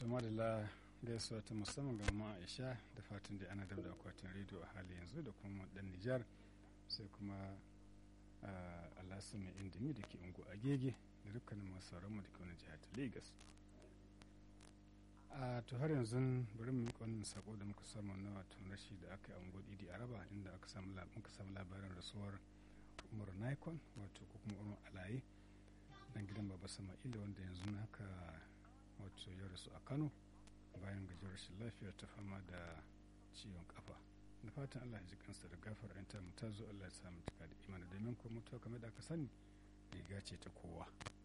to madalla gaisuwa ta musamman ga mama aisha da fatan da ana da akwatin rediyo a hali yanzu da kuma dan nijar sai kuma alasu mai indimi da ke ungu a gege da dukkanin masu mu da ke wani jihar ta lagos a to har yanzu bari mu miƙa wannan sako da muka samu na wato rashi da aka yi a unguwar idi araba inda aka samu muka samu labarin rasuwar umar nikon wato ko kuma umar alaye dan gidan baba sama'ila wanda yanzu haka wato ya rasu a kano bayan gajiyar rashin lafiya ta fama da ciwon kafa da fatan allah ya ji kansa da gafar ta mu ta zo allah ya samu cika da imani domin ko mutuwa kamar da aka sani riga ce ta kowa